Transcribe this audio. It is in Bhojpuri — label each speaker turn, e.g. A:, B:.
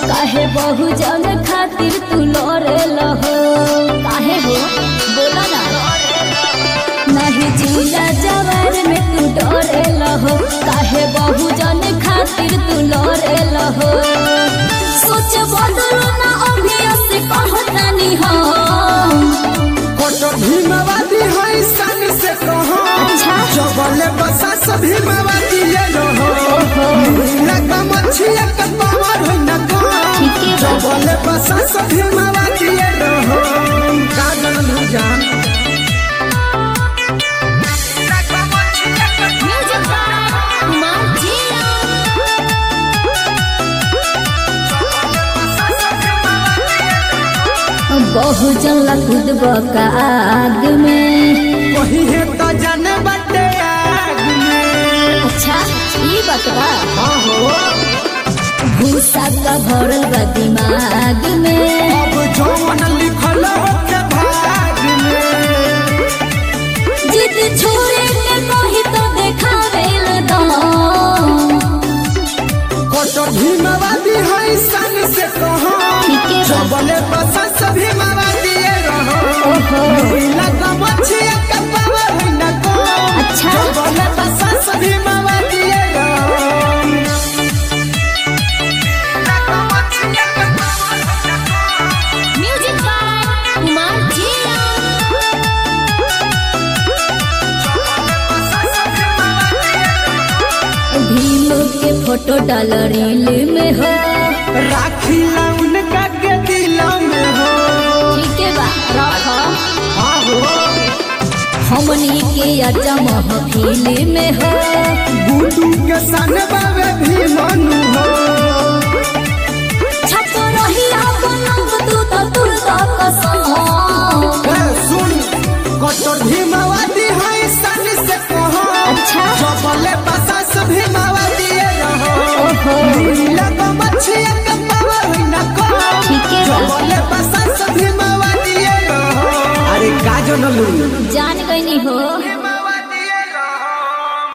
A: काहे बहु जन खातिर तू लड़े लहो काहे हो बोला ना नहीं जिला जवान में तू डरे लहो काहे बहु जन खातिर तू लड़े लहो सोच बदलो ना अभी से कहतानी हम
B: फोटो भीमवादी है सन से कहो
A: अच्छा।
B: जबले बसा सब भीमवादी ले रहो लगा मछिया का पावर है न को
A: ठीके बा।
B: जबले बसा सब भीमवादी ले रहो का जानू जान
A: म्यूजिक कुमार जिया बहु जन खुद बका आग में
B: वही है तो जाने बटे आग में
A: अच्छा ये बतवा
B: हाँ हो
A: भूसा का भरल बा दिमाग में
B: अब जौन लिखल हो के भाग में
A: जिद छोड़े के कही तो देखावेल दम
B: फोटो भीमवादी है सन से कहो
A: ठीके बा।
B: जबले बसा सब भीमवादी ले रहो
A: ओहो
B: लगा मछिया का पावर है न को
A: अच्छा।
B: जबले बसा सब भीमवादी ले रहो लगा मछिया का पावर है न को
A: म्यूजिक कुमार जिया भीम के फोटो डाल रील में हो
B: राखी ला उनका के दिलों में हो
A: ठीक है बा रखो
B: आहो
A: हमनी के अजा महफिल में हो
B: गुडू के सन बाबे भी मनु हो
A: छप रही बनम तू तो तुर दा कसम
B: ए, सुन कटोर भीमवादी है सन से कहो
A: अच्छा।
B: जबले बसा सब भीमवादी रहो
A: ओहो
B: लगा मछिया का पावर है न को
A: ठीक है बा।
B: जबले बसा सब भीमवादी रहो अरे का जनलू
A: जान गई हो